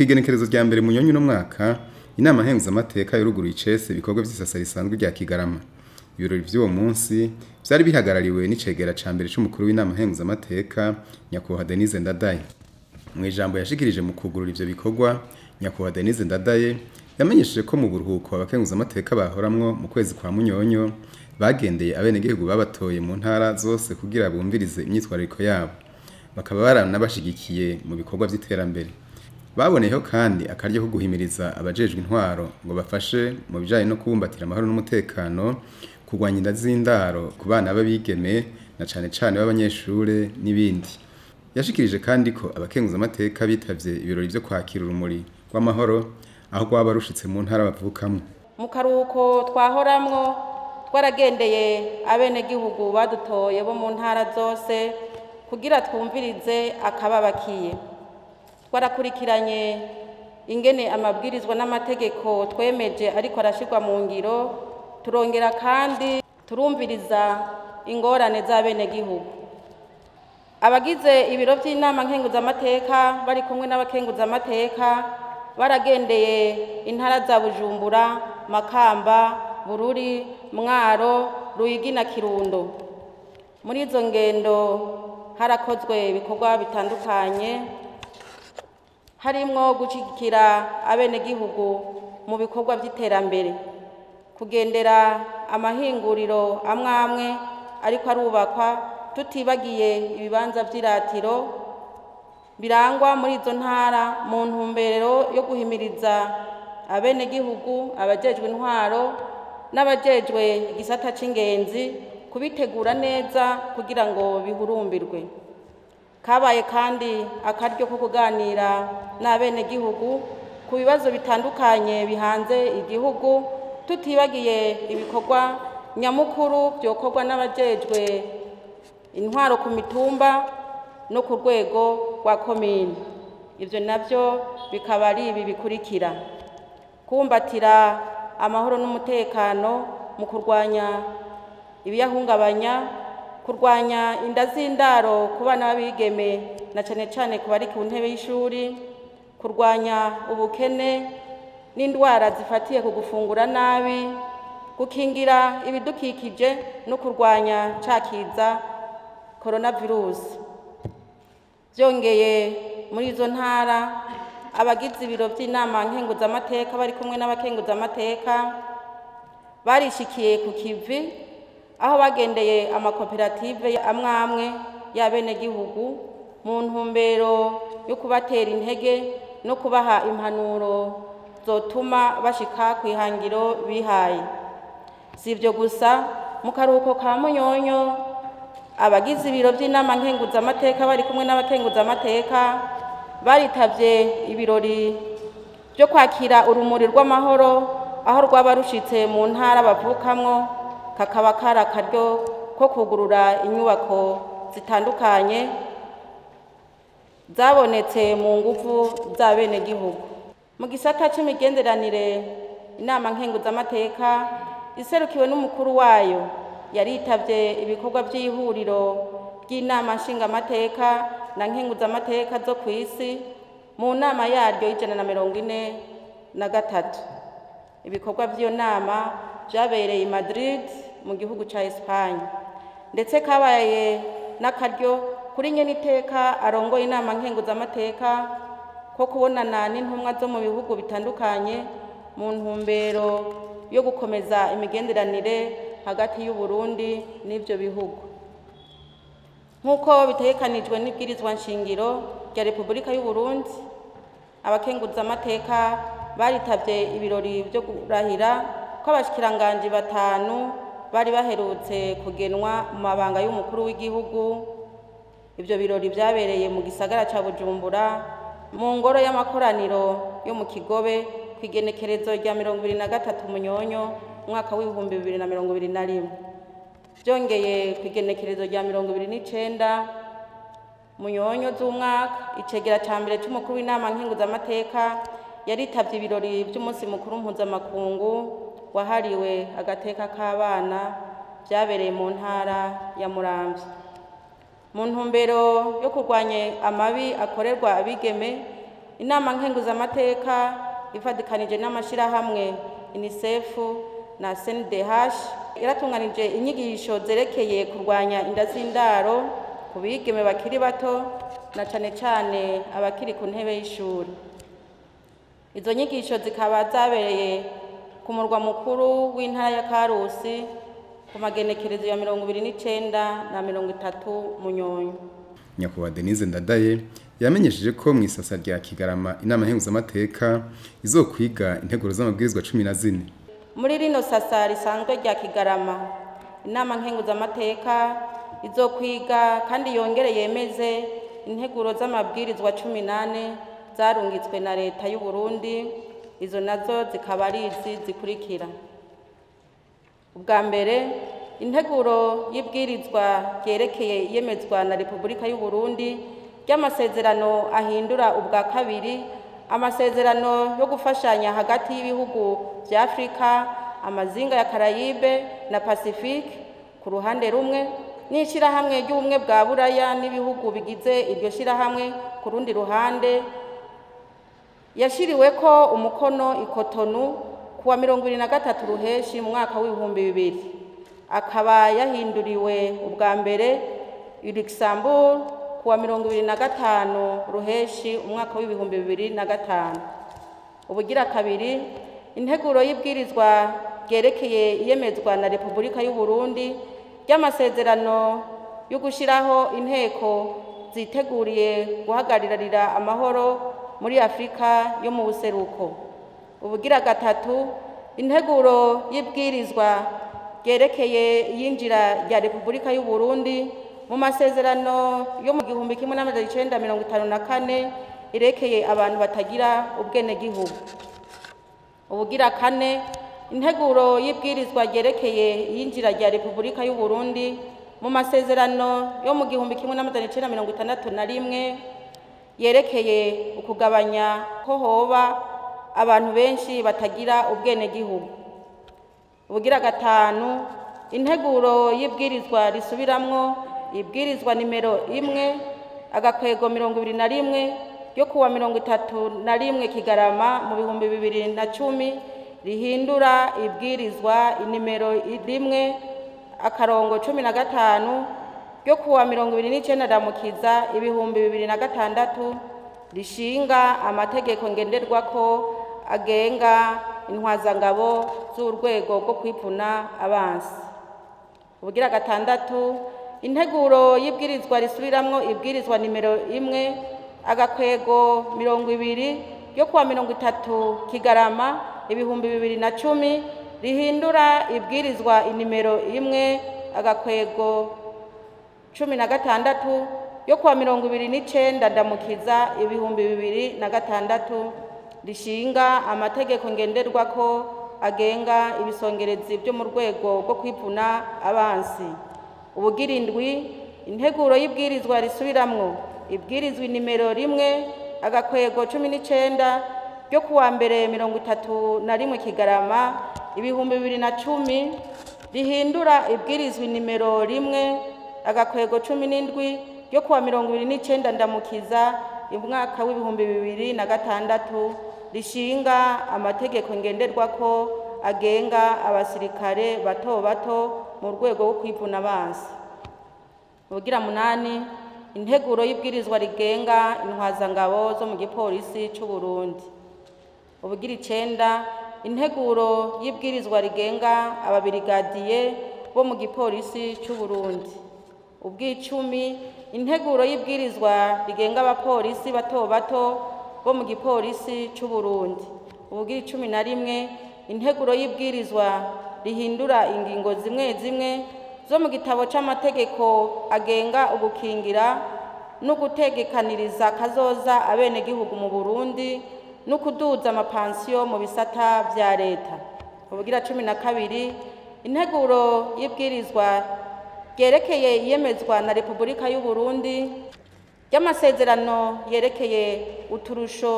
kw'igenekerezo rya mbere munyonyi uno mwaka inama nkenguzamateka yaruguruye icese ibikorwa vy'isasa risanzwe rya kigarama ibirori vy'uwo munsi vyari bihagarariwe n'icegera ca mbere c'umukuru w'inama nkenguzamateka nyakubahwa denise ndadaye mu ijambo yashikirije mu kugurura ivyo bikorwa nyakubahwa denise ndadaye yamenyesheje ko mu buruhuko abakenguzamateka bahoramwo mu kwezi kwa munyonyo bagendeye abenegihugu babatoye mu ntara zose kugira bumvirize imyitwarariko yabo bakaba baranabashigikiye mu bikorwa vy'iterambere baboneyeho kandi akaryo ko guhimiriza abajejwe intwaro ngo bafashe mu bijanye no kubumbatira amahoro n'umutekano kurwanya inda z'indaro ku bana b'abigeme na cane cane b'abanyeshure n'ibindi yashikirije kandi ko abakenguzamateka bitavye ibirori vyo kwakira urumuri rw'amahoro aho rwaba rushitse mu ntara bavukamwo mu karuhuko twahoramwo twaragendeye abenegihugu badutoye bo mu ntara zose kugira twumvirize akababakiye twarakurikiranye ingene amabwirizwa n'amategeko twemeje ariko arashirwa mu ngiro turongera kandi turumviriza ingorane z'abenegihugu abagize ibiro by'inama nkenguzamateka bari kumwe n'abakenguzamateka baragendeye intara za bujumbura makamba bururi mwaro ruyigi na kirundo muri izo ngendo harakozwe ibikorwa bitandukanye harimwo gushyigikira abenegihugu mu bikorwa by'iterambere kugendera amahinguriro amwe amwe ariko arubakwa tutibagiye ibibanza by'iratiro birangwa muri izo ntara mu ntumbero yo guhimiriza abenegihugu abajejwe intwaro n'abajejwe igisata c'ingenzi kubitegura neza kugira ngo bihurumbirwe kabaye kandi akaryo ko kuganira n'abenegihugu ku bibazo bitandukanye bihanze igihugu tutibagiye ibikorwa nyamukuru byokorwa n'abajejwe intwaro ku mitumba no ku rwego rwa komini ibyo nabyo bikaba ari ibi bikurikira kumbatira amahoro n'umutekano mu kurwanya ibiyahungabanya kurwanya inda z'indaro ku bana b'abigeme na cyane cyane ku bari ku ntebe y'ishuri kurwanya ubukene n'indwara zifatiye ku gufungura nabi gukingira ibidukikije no kurwanya cakiza coronavirus byongeye muri izo ntara abagize ibiro by'inama nkenguzamateka bari kumwe n'abakenguzamateka barishikiye ku kivi aho bagendeye amakoperative amwe amwe y'abenegihugu mu ntumbero yo kubatera intege no kubaha impanuro zotuma bashika ku ihangiro bihaye si ibyo gusa mu karuhuko ka munyonyo abagize ibiro by'inama nkenguzamateka bari kumwe n'abakenguzamateka baritabye ibirori byo kwakira urumuri rw'amahoro aho rwaba rushitse mu ntara bavukamwo kakaba kari akaryo ko kugurura inyubako zitandukanye zabonetse mu nguvu z'abenegihugu mu gisata c'imigenderanire inama nkenguzamateka iserukiwe n'umukuru wayo yaritavye ibikorwa by'ihuriro ry'inama nshingamateka na nkenguzamateka zo ku isi mu nama yaryo y'ijana na mirongo ine na gatatu ibikorwa by'iyo nama byabereye i madrid mu gihugu cya esipanye ndetse kabaye n'akaryo kuri nyeniteka arongoye inama nkenguzamateka ko kubonana n'intumwa zo mu bihugu bitandukanye mu ntumbero yo gukomeza imigenderanire hagati y'u Burundi n'ibyo bihugu nk'uko bitegekanijwe n'ibwirizwa nshingiro rya repubulika y'u Burundi abakenguzamateka baritabye ibirori byo kurahira ko abashikiranganji batanu bari baherutse kugenwa mu mabanga y'umukuru w'igihugu ibyo birori byabereye mu gisagara cya bujumbura mu ngoro y'amakoraniro yo mu kigobe ku igenekerezo rya mirongo ibiri na gatatu munyonyo umwaka w'ibihumbi bibiri na mirongo ibiri na rimwe byongeye ku igenekerezo rya mirongo ibiri n'icenda munyonyo z'umwaka icegera cya mbere cy'umukuru w'inama nkenguzamateka yaritabye ibirori by'umunsi mukuru mpuzamakungu wahariwe agateka k'abana byabereye mu ntara ya muramvya mu ntumbero yo kurwanya amabi akorerwa abigeme inama nkenguzamateka ifatikanije n'amashyirahamwe unicef na cndh yaratunganije inyigisho zerekeye kurwanya inda z'indaro ku bigeme bakiri bato na cane cane abakiri ku ntebe y'ishuri izo nyigisho zikaba zabereye ku murwa mukuru w'intara ya karusi ku magenekerezo ya mirongo ibiri n'icenda na mirongo itatu munyonyo nyakubahwa denise ndadaye yamenyesheje ko mu isasa rya kigarama inama nkenguzamateka izokwiga integuro z'amabwirizwa cumi na zine muri rino sasa risanzwe rya kigarama inama nkenguzamateka izokwiga kandi yongere yemeze integuro z'amabwirizwa cumi n'ane zarungitswe na leta y'u Burundi izo nazo zikaba ari izi zikurikira ubwa mbere integuro y'ibwirizwa ryerekeye iyemezwa na repubulika y'u Burundi ry'amasezerano ahindura ubwa kabiri amasezerano yo gufashanya hagati y'ibihugu bya afurika amazinga ya karayibe na pacifique ku ruhande rumwe n'ishyirahamwe ry'ubumwe bwa buraya n'ibihugu bigize iryo shyirahamwe ku rundi ruhande yashyiriwe ko umukono ikotonu ku wa mirongo ibiri na gatatu ruheshi mu mwaka w'ibihumbi bibiri akaba yahinduriwe ubwa mbere luxembourg ku wa mirongo ibiri na gatanu ruheshi umwaka w'ibihumbi bibiri na gatanu ubugira kabiri integuro y'ibwirizwa ryerekeye iyemezwa na repubulika y'u Burundi ry'amasezerano yo gushyiraho inteko ziteguriye guhagararira amahoro muri afurika yo mu buseruko ubugira gatatu integuro y'ibwirizwa ryerekeye iyinjira rya repubulika y'u Burundi mu masezerano yo mu gihumbi kimwe n'amajana icenda mirongo itanu na kane irekeye abantu batagira ubwenegihugu ubugira kane integuro y'ibwirizwa ryerekeye iyinjira rya repubulika y'u Burundi mu masezerano yo mu gihumbi kimwe n'amajana icenda mirongo itandatu na rimwe yerekeye ukugabanya ko hoba abantu benshi batagira ubwenegihugu ubugira gatanu integuro y'ibwirizwa risubiramwo ibwirizwa nimero imwe agakwego mirongo ibiri na rimwe ryo kuwa mirongo itatu na rimwe kigarama mu bihumbi bibiri na cumi rihindura ibwirizwa inimero rimwe akarongo cumi na gatanu ryo kuwa mirongo ibiri n'icenda ndamukiza ibihumbi bibiri na gatandatu rishinga amategeko ngenderwako agenga intwazangabo z'urwego rwo kwipfuna abansi ubugira gatandatu integuro y'ibwirizwa risubiramwo ibwirizwa nimero imwe agakwego mirongo ibiri yo kuwa mirongo itatu kigarama ibihumbi bibiri na cumi rihindura ibwirizwa inimero imwe agakwego cumi na gatandatu yo kuwa mirongo ibiri n'icenda ndamukiza ibihumbi bibiri na gatandatu rishinga amategeko ngenderwako agenga ibisongerezi byo mu rwego rwo kwipfuna abansi ubugira indwi integuro y'ibwirizwa risubiramwo ibwirizwa nimero rimwe agakwego cumi n'icenda ryo kuwa mbere mirongo itatu na rimwe kigarama ibihumbi bibiri na cumi rihindura ibwirizwa nimero rimwe agakwego cumi n'indwi ryo kuwa mirongo ibiri n'icenda ndamukiza umwaka w'ibihumbi bibiri na gatandatu rishinga amategeko ngenderwako agenga abasirikare bato bato mu rwego rwo kwivuna abansi ubugira munani integuro y'ibwirizwa rigenga intwazangabo zo mu gipolisi c'u Burundi ubugira icenda integuro y'ibwirizwa rigenga ababirigadiye bo mu gipolisi c'u Burundi ubw'icumi integuro y'ibwirizwa rigenga abapolisi bato bato bo mu gipolisi c'u Burundi ubugira icumi na rimwe integuro y'ibwirizwa rihindura ingingo zimwe zimwe zo mu gitabo c'amategeko agenga ugukingira no gutegekaniriza kazoza abenegihugu mu Burundi no kuduza amapansiyo mu bisata vya leta ubugira cumi na kabiri integuro y'ibwirizwa ryerekeye iyemezwa na repubulika y'u Burundi ry'amasezerano yerekeye uturusho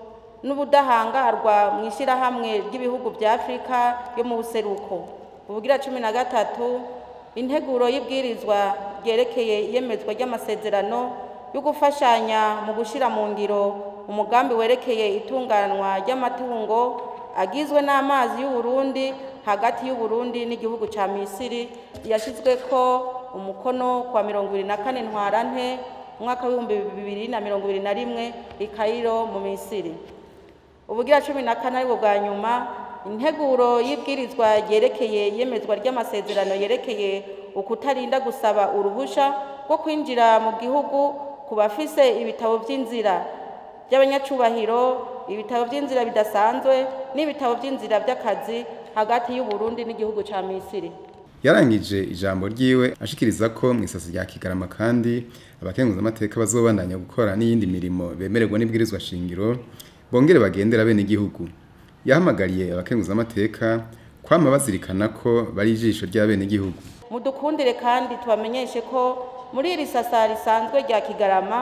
n'ubudahangarwa mu ishyirahamwe ry'ibihugu bya afurika yo mu buseruko ubugira cumi na gatatu integuro y'ibwirizwa ryerekeye iyemezwa ry'amasezerano yo gufashanya mu gushyira mu ngiro umugambi werekeye itunganywa ry'amatungo agizwe n'amazi y'uburundi hagati y'uburundi n'igihugu cya misiri yashyizwe ko umukono kwa mirongo ibiri na kane ntwarante umwaka w'ibihumbi bibiri na mirongo ibiri na rimwe i kayiro mu misiri ubugira cumi na kane aribwo bwa nyuma integuro y'ibwirizwa ryerekeye iyemezwa ry'amasezerano yerekeye ukutarinda gusaba uruhusha rwo kwinjira mu gihugu ku bafise ibitabo by'inzira by'abanyacubahiro ibitabo by'inzira bidasanzwe n'ibitabo by'inzira by'akazi hagati y'uburundi n'igihugu cya misiri yarangije ijambo ryiwe ashikiriza ko mu isasi rya kigarama kandi abakenguzamateka bazobandanya gukora n'iyindi mirimo bemererwa n'ibwirizwa shingiro bongere bagendera bene igihugu yahamagariye abakenguzamateka kwama bazirikana ko bari ijisho rya bene igihugu mudukundire kandi tubamenyeshe ko muri iri sasa risanzwe rya kigarama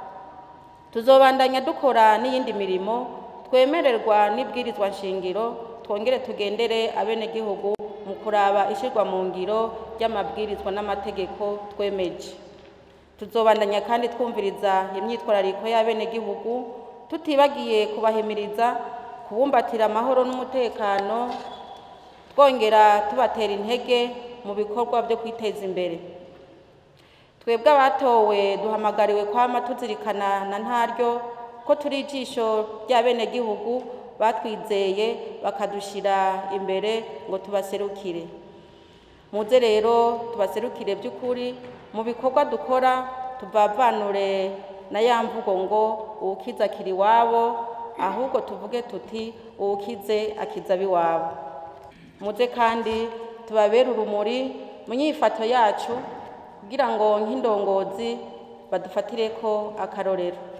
tuzobandanya dukora n'iyindi mirimo twemererwa n'ibwirizwa shingiro twongere tugendere abenegihugu mu kuraba ishyirwa mu ngiro ry'amabwirizwa n'amategeko twemeje tuzobandanya kandi twumviriza imyitwarariko y'abenegihugu tutibagiye kubahimiriza kubumbatira amahoro n'umutekano twongera tubatera intege mu bikorwa byo kwiteza imbere twebwe abatowe duhamagariwe kwama tuzirikana na ntaryo ko turi ijisho ry'abenegihugu batwizeye bakadushyira imbere ngo tubaserukire muze rero tubaserukire by'ukuri mu bikorwa dukora tuvavanure na ya mvugo ngo uwukiza akiri iwabo ahubwo tuvuge tuti uwukize akiza ab'iwabo muze kandi tubabere urumuri mu nyifato yacu kugira ngo nk'indongozi badufatire ko akarorero